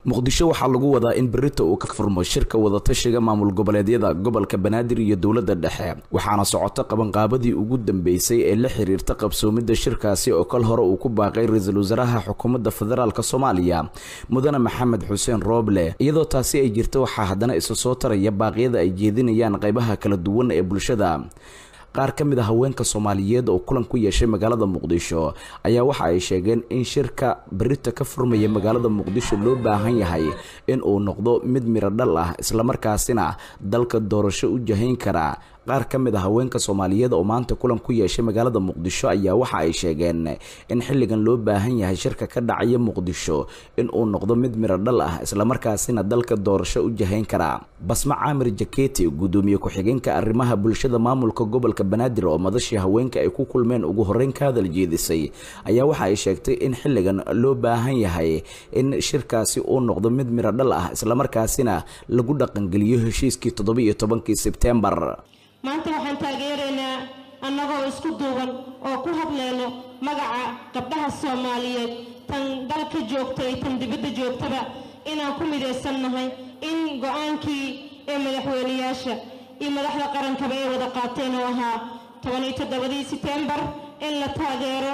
muqdisho waxaa lagu wadaa in berita uu ka furmo shirka wadatashiga maamul goboleedyada gobolka banaadir iyo dowladda dhexe waxaana socoto qabanqaabadii ugu dambeysay ee la xiriirta qabsoomidda shirkaasi oo kal hore uu ku baaqay ra-iisul wasaaraha xukuumadda federaalk soomaaliya mudane maxamed xuseen rooble iyadoo taasi ay jirto waxaa haddana isa soo taraya baaqyada ay jeedinayaan qaybaha kala duwan ee bulshada qaar ka mid a haweenka soomaaliyeed oo kulan ku yeeshay magaalada muqdisho ayaa waxa ay sheegeen in shirka berita ka furmaya magaalada muqdisho loo baahan yahay in uu noqdo mid miro dhal ah islamarkaasina dalka doorasho u jahayn kara qaar ka mid a haweenka soomaaliyeed oo maanta kulan ku yeeshay magaalada muqdisho ayaa waxa ay sheegeen in xilligan loo baahan yahay shirka ka dhacaya muqdisho in uu noqdo mid miro dhal ah islamarkaasina dalka doorasho u jahayn kara basma caamir jaketi gudoomiye ku-xigeenka arrimaha bulshada maamulka gobolka banaadir oo madashii haweenka ay ku kulmeen ugu horeyn ka hadal jeedisay ayaa waxa ay sheegtay in xilligan loo baahan yahay in shirkaasi uu noqdo mid miro dhal ah islamarkaasina lagu dhaqangeliyo heshiiskii toddoba-iyo tobankii sebtembar maanta waxaan taageeraynaa annagoo isku duuban oo ku hadleyno magaca gabdhaha soomaaliyeed tan dalka joogta iyo tan dibadda joogtaba inaan ku midaysannahay in go-aankii ee madaxweyneyaasha iyo madaxda qarankaba ay wada qaateen oo ahaa tobaniyo toddobadii setembar in la taageero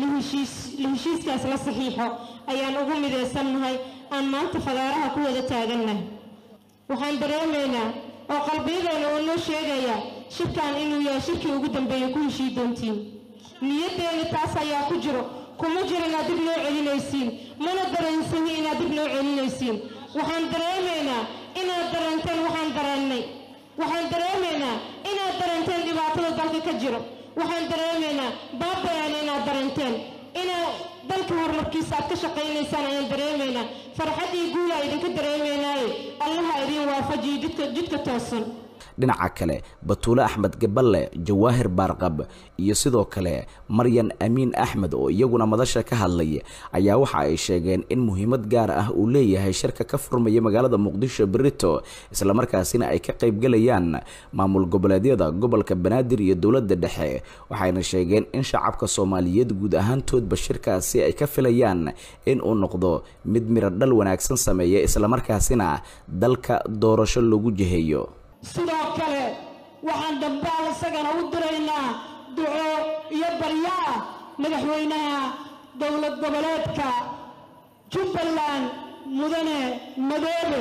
la heshiiskaas la saxiixo ayaan ugu midaysannahay aan maanta fadaaraha ku wada taagannahay waxaan dareemaynaa oo qalbiyadeena uu noo sheegaya shirkan inuu yahay shirkii ugu dambeeya ku heshii doontiin niyaddeena taas ayaa ku jiro kuma jiro inaad dib noo celinaysiin mana daraensani inaad dib noo celinaysiin waxaan dareemaynaa inaad daranteen waxaan dareennay waxaan dareemaynaa inaad daranteen dhibaatada dalka ka jiro waxaan dareemaynaa baabayaana inaad daranteen inaad dalka horumarkiisa aad ka shaqaynaysaan ayaan dareemaynaa farxaddii guula idinka dareemaynaaye allaha idin waafajiyo jidka jidka toosan dhinaca kale batuule axmed gaballe jawaahir baarqab iyo sidoo kale maryan amiin axmed oo iyaguna madasha ka hadlay ayaa waxa ay sheegeen in muhiimad gaar ah uu leeyahay shirka ka furmaya magaalada muqdisho berito islamarkaasina ay ka qaybgalayaan maamul goboleedyada gobolka banaadir iyo dowladda dhexe waxayna sheegeen in shacabka soomaaliyeed guud ahaantoodba shirkaasi ay ka filayaan in uu noqdo mid miro dhal wanaagsan sameeya islamarkaasina dalka doorasho lagu jiheeyo sidoo kale waxaan dambaal isagana u diraynaa duco iyo baryaa madaxweynaha dowlad goboleedka jubbaland mudane madoobe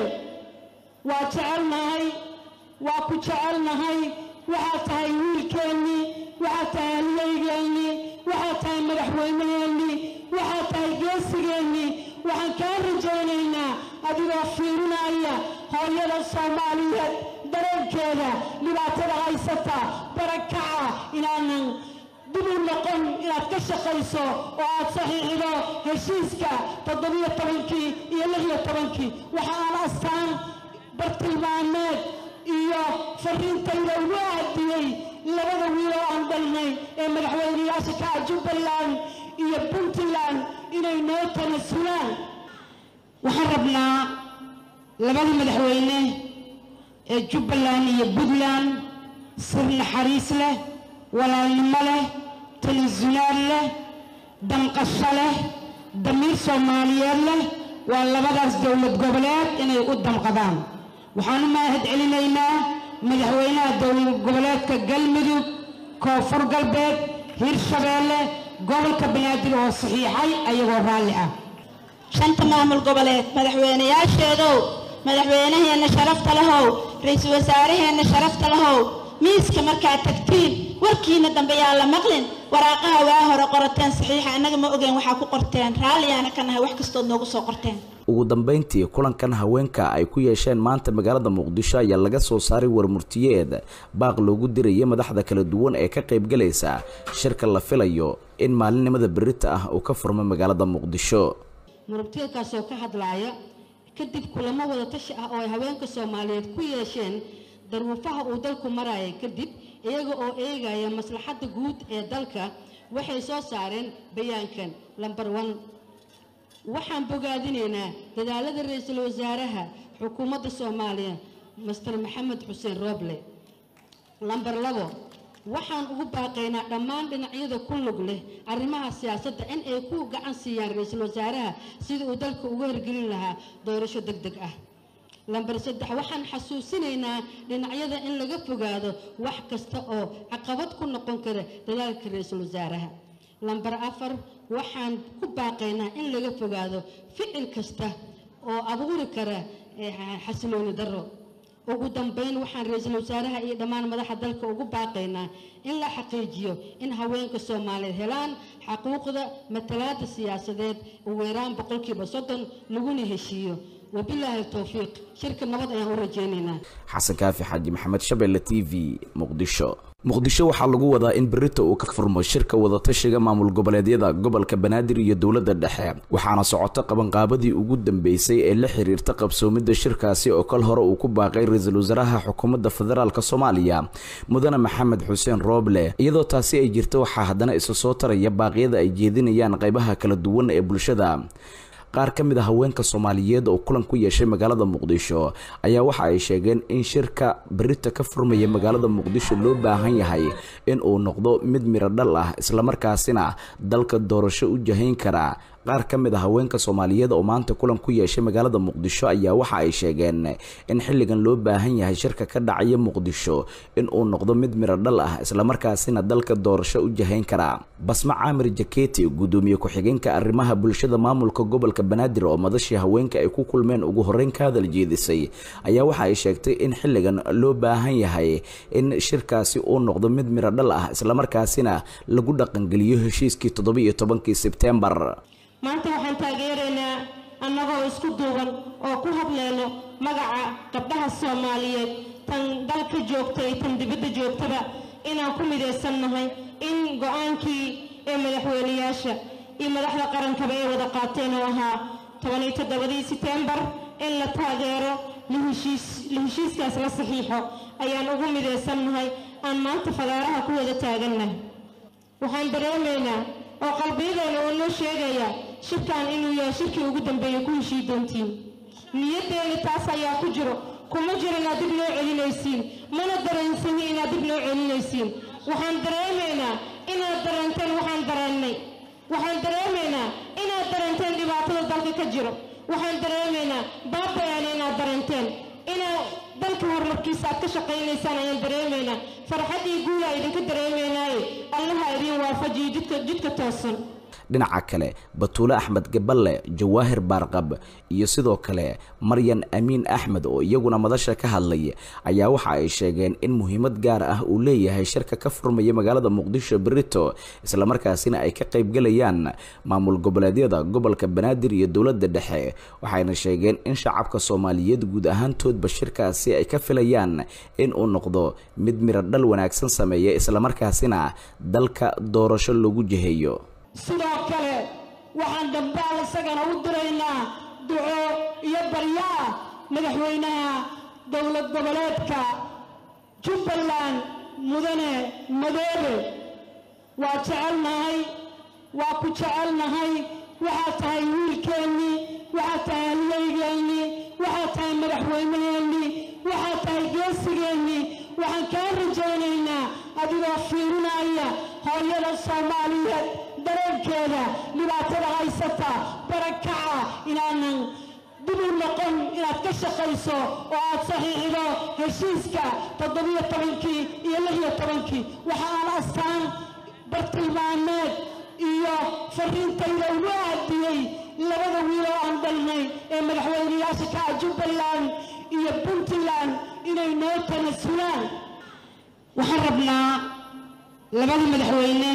waa jecelnahay waa ku jecelnahay waxaad tahay wiilkeennii waxaad tahay halyeygeenii waxaad tahay madaxweynaheennii waxaad tahay geesigeennii waxaan kaa rajaynaynaa adigoo fiirinaya hooyada soomaaliyeed dareenkeeda dhibaatada haysata barakaca inaanan dib u noqon inaad ka shaqayso oo aad saxiixido heshiiska toddobiyo tobankii iyo lixiyo tobankii waxa aan astaan bartilmaameed iyo fariintayda ugu aadiyey labada wiil oo aan dhalnay ee madaxweyneyaasha ka ah jubbaland iyo puntland inay noo tanasulaan waxaan rabnaa labada madaxweyne ee jubbaland iyo puntland sir naxariis leh walaalnimo leh tanasulaad leh damqasho leh damiir soomaaliyeed leh waa labadaas dowlad goboleed inay u damqadaan waxaan u mahad celinaynaa madaxweynaha dowlad goboleedka galmudug koonfur galbeed hirshabeelle gobolka banaadir oo saxiixay ayagoo raalli ah shanta maamul goboleed madaxweynayaasheedow madaxweynaheenna sharafta lahow ra-iisul wasaaraheenna sharafta lahow miiska markaad tagtiin warkiina dambe yaa la maqlin waraaqaha waa hore qorateen saxiixa annaga ma ogeen waxaa ku qorteen raalliyaana ka nahay wax kastood noogu soo qorteen ugu dambeyntii kulankan haweenka ay ku yeesheen maanta magaalada muqdisho ayaa laga soo saaray warmurtiyeed baaq loogu diraya madaxda kala duwan ee ka qaybgalaysa shirka la filayo in maalinimada berita ah uu ka furmo magaalada muqdisho murugtiyadkaasoo ka hadlaaya kadib kulamo wada tashi ah oo ay haweenka soomaaliyeed ku yeesheen daruufaha uu dalku maraya kadib iyaga oo eegaya maslaxadda guud ee dalka waxay soo saareen bayaankan lambar one waxaan bogaadinaynaa dadaalada ra-iisul wasaaraha xukuumadda soomaaliya master maxamed xuseen rooble lambar labo waxaan ugu baaqaynaa dhammaan dhinacyada ku lug leh arrimaha siyaasadda in ay ku gacan siiyaan ra-iisul wasaaraha sidii uu dalka uga hirgelin lahaa doorasho deg deg ah lambar saddex waxaan xasuusinaynaa dhinacyada in laga fogaado wax kasta oo caqabad ku noqon kara dadaalka ra-iisul wasaaraha lambar afar waxaan ku baaqaynaa in laga fogaado ficil kasta oo abuuri kara xasilooni darro ugu dambeyn waxaan ra-iisul wasaaraha iyo dhammaan madaxa dalka ugu baaqaynaa in la xaqiijiyo in haweenka soomaaliyeed helaan xaquuqda matalaada siyaasadeed ugu yaraan boqolkiiba soddon laguna heshiiyo wabilaahi towfiiq shirka nabad ayaan u rajaynaynaa xasan kaafi xaaji maxamed shabeelle t v muqdisho muqdisho waxaa lagu wadaa in berita uu ka furmo shirka wadatashiga maamul goboleedyada gobolka banaadir iyo dowladda dhexe waxaana socoto qabanqaabadii ugu dambeysay ee la xiriirta qabsoomidda shirkaasi oo kal hore uu ku baaqay ra-iisul wasaaraha xukuumadda federaalk soomaaliya mudane maxamed xuseen rooble iyadoo taasi ay jirto waxaa haddana isa soo taraya baaqyada ay jeedinayaan qaybaha kala duwan ee bulshada qaar ka mid a haweenka soomaaliyeed oo kulan ku yeeshay magaalada muqdisho ayaa waxa ay sheegeen in shirka berita ka furmaya magaalada muqdisho loo baahan yahay in uu noqdo mid miro dhal ah islamarkaasina dalka doorasho u jahayn kara qaar ka mid a haweenka soomaaliyeed oo maanta kulan ku yeeshay magaalada muqdisho ayaa waxa ay sheegeen in xilligan loo baahan yahay shirka ka dhacaya muqdisho in uu noqdo mid miro dhal ah islamarkaasina dalka doorasho u jahayn kara basma caamir jaketi gudoomiye ku-xigeenka arrimaha bulshada maamulka gobolka banaadir oo madashii haweenka ay ku kulmeen ugu horeyn ka hadal jeedisay ayaa waxa ay sheegtay in xilligan loo baahan yahay in shirkaasi uu noqdo mid miro dhal ah islamarkaasina lagu dhaqangeliyo heshiiskii toddobiiyo tobankii sebtembar maanta waxaan taageeraynaa annagoo isku duuban oo ku hadlayno magaca gabdhaha soomaaliyeed tan dalka joogta iyo tan dibadda joogtaba inaan ku midaysannahay in go-aankii ee madaxweyneyaasha iyo madaxda qarankaba ay wada qaateen oo ahaa tobaniyo toddobadii setembar in la taageero la heshiiskaas la saxiixo ayaan ugu midaysannahay aan maanta fadaaraha ku wada taagannahay waxaan dareemaynaa oo qalbiyadeena uu noo sheegaya shirkan inuu yahay shirkii ugu dambeeya ku heshii doontiin niyaddeena taas ayaa ku jiro kuma jiro inaad dib noo celinaysiin mana dareensani inaad dib noo celinaysiin waxaan dareemaynaa inaad dareenteen waxaan dareennay waxaan dareemaynaa inaad dareenteen dhibaatada dalka ka jiro waxaan dareemaynaa baabayaana inaad dareenteen inaad dalka horumarkiisa aad ka shaqaynaysaan ayaan dareemaynaa farxaddii guula idinka dareemaynaaye allaha idiin waafajiyo jidka jidka toosan dhinaca kale batuule axmed gaballe jawaahir baarqab iyo sidoo kale maryan amiin axmed oo iyaguna madasha ka hadlay ayaa waxa ay sheegeen in muhiimad gaar ah uu leeyahay shirka ka furmaya magaalada muqdisho berito islamarkaasina ay ka qaybgalayaan maamul goboleedyada gobolka banaadir iyo dowladda dhexe waxayna sheegeen in shacabka soomaaliyeed guud ahaantoodba shirkaasi ay ka filayaan in uu noqdo mid miro dhal wanaagsan sameeya islamarkaasina dalka doorasho lagu jiheeyo sidoo kale waxaan dambaal isagana u diraynaa duco iyo baryaa madaxweynaha dowlad goboleedka jubbaland mudane madoobe waa jecelnahay waa ku jecelnahay waxaad tahay wiilkeennii waxaad tahay halyeygeenii waxaad tahay madaxweyneheennii waxaad tahay geesigeennii waxaan kaa rajaynaynaa adigoo fiirinaya hooyada soomaaliyeed dareenkeeda dhibaatada haysata barakaca inaanan dib u noqon inaad ka shaqayso oo aad saxiixdo heshiiska toddobiyo tobankii iyo lixiyo tobankii waxa aan astaan bartilmaameed iyo fariintayda ugu aadiyey labada wiil oo aan dhalnay ee madaxweyneyaasha ka ah jubbaland iyo puntland inay noo tanasulaan waxaan rabnaa labada madaxweyne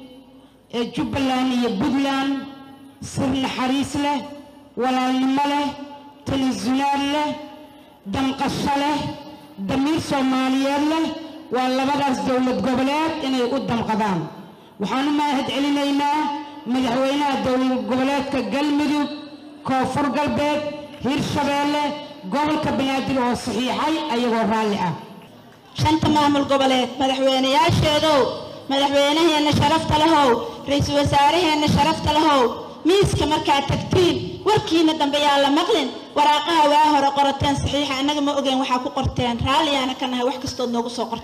ee jubbaland iyo puntland sir naxariis leh walaalnimo leh tanasulaad leh damqasho leh damiir soomaaliyeed leh waa labadaas dowlad goboleed inay u damqadaan waxaan u mahad celinaynaa madaxweynaha dowlad goboleedka galmudug koonfur galbeed hirshabeelle gobolka banaadir oo saxiixay ayagoo raalli ah shanta maamul goboleed madaxweyneyaasheedow madaxweynaheenna sharafta lahow ra-iisul wasaaraheenna sharafta lahow miiska markaad tagtiin warkiina dambe yaa la maqlin waraaqaha waa hore qorateen saxiixa annaga ma ogeen waxaa ku qorteen raalliyaana ka nahay wax kastood noogu soo qorteen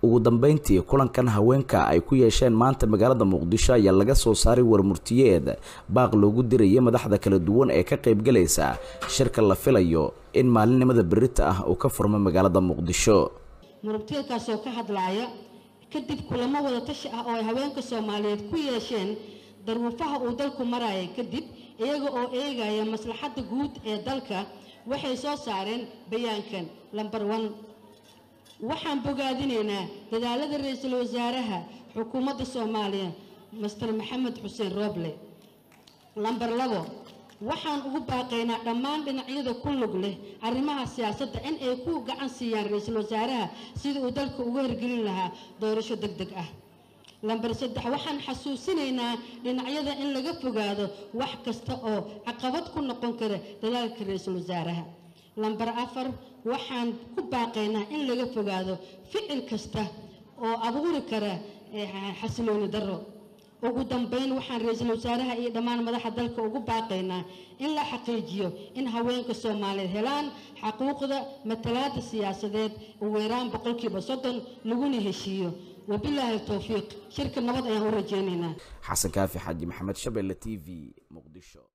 ugu dambeyntii kulankan haweenka ay ku yeesheen maanta magaalada muqdisho ayaa laga soo saaray warmurtiyeed baaq loogu dirayay madaxda kala duwan ee ka qaybgalaysa shirka la filayo in maalinimada berita ah uu ka furmo magaalada muqdisho murugtiyadkaasoo ka hadlaaya kadib kulamo wada tashi ah oo ay haweenka soomaaliyeed ku yeesheen daruufaha uu dalku maraya kadib iyaga oo eegaya maslaxadda guud ee dalka waxay soo saareen bayaankan lambar one waxaan bogaadinaynaa dadaalada ra-iisul wasaaraha xukuumadda soomaaliya master maxamed xuseen rooble lambar labo waxaan ugu baaqaynaa dhammaan dhinacyada ku lug leh arrimaha siyaasadda in ay ku gacan siiyaan ra-iisul wasaaraha sidii uu dalka uga hirgelin lahaa doorasho deg deg ah lambar saddex waxaan xasuusinaynaa dhinacyada in laga fogaado wax kasta oo caqabad ku noqon kara dadaalka ra-iisul wasaaraha lambar afar waxaan ku baaqaynaa in laga fogaado ficil kasta oo abuuri kara xasilooni darro ugu dambeyn waxaan ra-iisul wasaaraha iyo dhammaan madaxa dalka ugu baaqaynaa in la xaqiijiyo in haweenka soomaaliyeed helaan xaquuqda matalaada siyaasadeed ugu yaraan boqolkiiba soddon laguna heshiiyo wabilaahi towfiiq shirka nabad ayaan u rajaynaynaa xasan kaafi xaaji maxamed shabeelle t v muqdisho